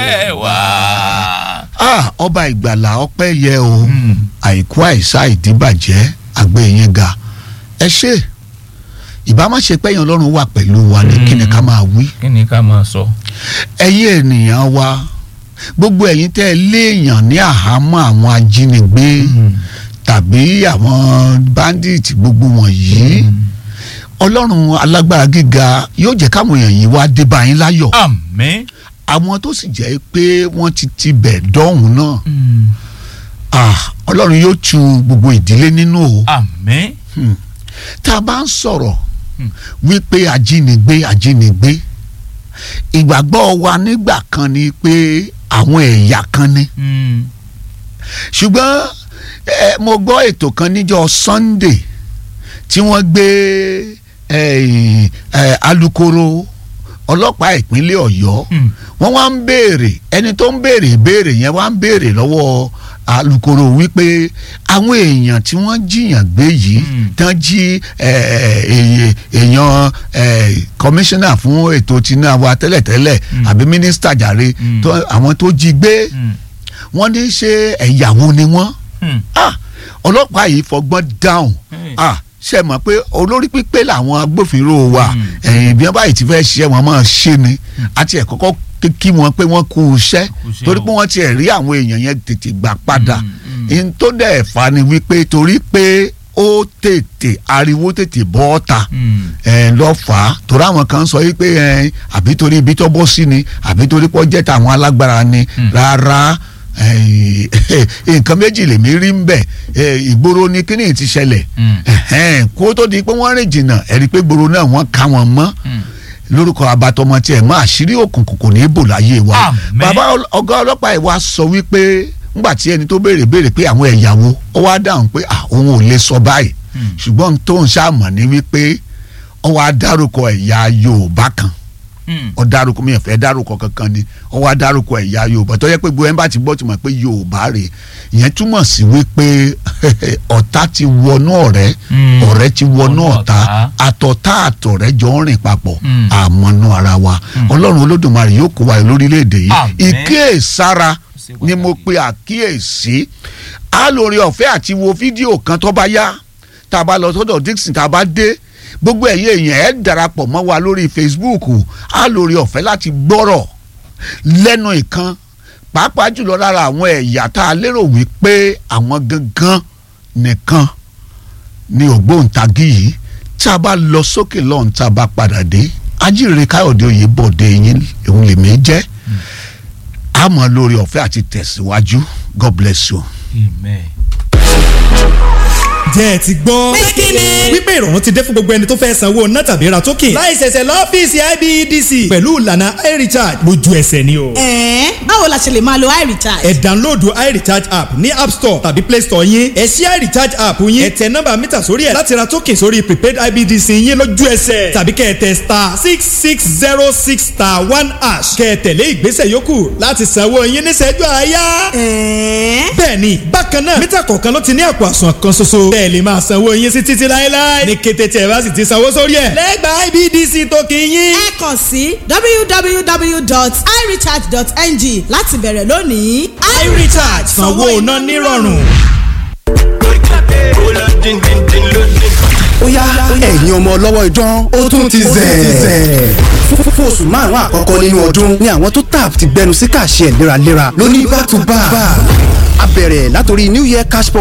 ẹ wá. ah ọba ìgbàlà ọpẹ́ yẹ o àìkú àìsá ìdíbàjẹ́ àgbẹ̀ yẹn ga ẹ ṣe ìbá má ṣe pẹ́yìn ọlọ́run wà pẹ̀lú wa ní kí ni ká máa wí kí ni ká máa sọ. ẹ̀yin ènìyàn wa gbogbo ẹ̀yin tẹ́ ẹ léèyàn ní àhámọ́ àwọn ajínigbé tàbí àwọn bandit gbogbo wọ̀nyí ọlọ́run alágbára gíga yóò jẹ́ káwọn èèyàn yìí wá dé bá yín láyọ̀ àmín. àwọn tó sì jẹ́ pé wọ́n ti tibẹ̀ dọ́hùn náà ah ọlọ́run yóò tu gbogbo ìdílé nínú o àmín. Hmm. tá a bá ń sọ̀rọ̀ wípé ajínigbé ajínigbé ìgbàgbọ́ wa nígbà kan ni pé àwọn ẹ̀yà kan ni Mm. ṣùgbọ́n ẹ mo gbọ́ ètò kan níjọ́ Sunday tí wọ́n gbé eh, eh, alukoro ọlọ́pàá ìpínlẹ̀ Ọ̀yọ́ Mm. wọ́n wá ń béèrè ẹni tó ń béèrè ìbéèrè yẹn wá ń béèrè lọ́wọ́ alukoro wípé àwọn èèyàn tí wọ́n jiyàn gbé yìí Mm. tán jí eh, eh, èèyàn eh, kọmíṣánná fún ètò tìǹà wa tẹ́lẹ̀tẹ́lẹ̀ Mm. àbí mínísítà jàre Mm. tó- àwọn tó jí gbé Mm. wọ́n ní ṣe ẹ̀yàwó ni wọ́n Mm. ah ọlọ́pàá yìí fọgbọ́n dáhùn Hey. ah ṣe mọ̀ pé olórí pípé làwọn agbófinró wa Mm. ẹ̀yìn bí wọ́n báyìí ti fẹ́ ṣiṣẹ́ wọn máa ṣe ni àti ẹ̀ kọ́kọ́ kí- kí wọn pé wọ́n kú iṣẹ́ Kú iṣẹ́ torí o. pé wọ́n ti ẹ̀ rí àwọn èèyàn yẹn tètè gbà padà Mm, mm. ihun tó dẹ̀ fà ni wípé torí pé ó tètè ariwo tètè bọ́ ọ́ta Mm. ẹ lọ fà á torí àwọn kan sọ yìí pé ẹ àbí torí ibi tó bọ́ sí ni àbí torí pọ́ jẹ́ tàwọn alágbára ni Mm. rárá ẹ, nǹkan méjì lèmi rí ń bẹ̀ ẹ, ìgboro ni kíní ti ṣẹlẹ̀ Mm. ẹ̀hẹ́n, kó tó di pé wọ́n rìn jìnnà ẹ̀rí pé gboro náà wọ́n ká wọn mọ́ Mm. lórúkọ abatọmọ tiẹ̀ mọ́ àṣírí òkùnkùn kò ní í bò láyé wa Àmín. bàbá ọl- ọ̀gá ọlọ́pàá ìwà sọ wípé ńgbà tí ẹni tó béèrè béèrè pé àwọn ẹ̀yàwó ó wá dáhùn pé à òun ò lè sọ báyìí Mm. ṣùgbọ́n tó ń ṣàmọ̀ ní wípé ó wá dárúkọ ẹ̀yà Yorùbá kan Mm. ó dárúkọ mi ò fẹ́ dárúkọ kankan ni ó wá dárúkọ ẹ̀yà Yorùbá tó yẹ pé gbogbo ẹ̀ ń bá ti gbọ́ ti mọ̀ pé Yorùbá rè ìyẹn túmọ̀ sí wípé ọ̀tá ti wọnú ọ̀rẹ́ Mm. ọ̀rẹ́ ti wọnú Wọnú ọ̀tá ọ̀tá. àtọ̀tá àtọ̀rẹ́ jọ ń rìn papọ̀ Mm. àmọ́nú ara wa Ọlọ́run Olódùmarè yóò kó wa yọ lórílẹ̀‐èdè yìí Àmín. ìkíyèsára ṣe ni mo pàtàkì. pe àkíyèsí á lórí ọ̀fẹ́ àti wo fídíò kan tó bá yá tá a bá lọ sọ́dọ̀ Dixon tá a bá dé gbogbo ẹ̀yin èèyàn ẹ̀ darapọ̀ mọ́ wa lórí Facebook á lórí ọ̀fẹ́ láti gbọ́rọ̀ lẹ́nu ìkan pàápàá jùlọ lára àwọn ẹ̀yà tá a lérò wípé àwọn gangan nìkan ni ògbóǹtagì yìí tá a bá lọ sókè lọ́hùn tá a bá padà dé ajíire káyọ̀dé oyèbọ̀dé yín òun lèmi jẹ́ àmọ́ lórí ọ̀fẹ́ àti tẹ̀síwájú God bless you. Amen. jẹ́ ẹ ti gbọ́. Pé kí ni? wípé ìrọ̀rùn ti dé fún gbogbo ẹni tó fẹ́ sanwó ná tàbí ra token. láì ṣẹ̀ṣẹ̀ lọ́fíìsì IBEDC. pẹ̀lú ìlànà iRecharge lójú ẹsẹ̀ ni o. ẹ̀ẹ́n báwo la ṣe lè máa lo iRecharge. ẹ download iRecharge app ní app store tàbí play store yín. ẹ ṣí iRecharge app yín. ẹ tẹ nọ́mbà mítà sórí ẹ̀ láti ra token sórí prepaid IBEDC yín lójú ẹsẹ̀. tàbí kẹ́ ẹ tẹ star six six zero six star one hash. kẹ́ ẹ tẹ̀lé ìgbésẹ̀ yòókù láti sanwó yín níṣẹ́jú àáyá. ẹ̀ẹ́n bẹ́ẹ̀ni bákan náà mítà kọ̀ọ̀kan ló ti ní àpò àsùnwọ̀n kan ṣoṣo bẹ́ẹ̀ lè máa sanwó yín sí títí láéláé ní kété tí ẹ bá sì ti sanwó sórí ẹ̀ lẹ́gbàá IBDC tó kì í yín. ẹ kàn sí www.irecharge.ng láti bẹ̀rẹ̀ lónìí. iRecharge sanwó iná nírọ̀rùn. ó yá ẹ̀yin ọmọ ọlọ́wọ́ idán ó tún ti zẹ̀. Fún- fún oṣù márùn-ún àkọ́kọ́ nínú ọdún ni àwọn tó tap ti gbẹnu sí kàṣẹ léraléra lóní back to back. a bẹ̀rẹ̀ látòrí new year cash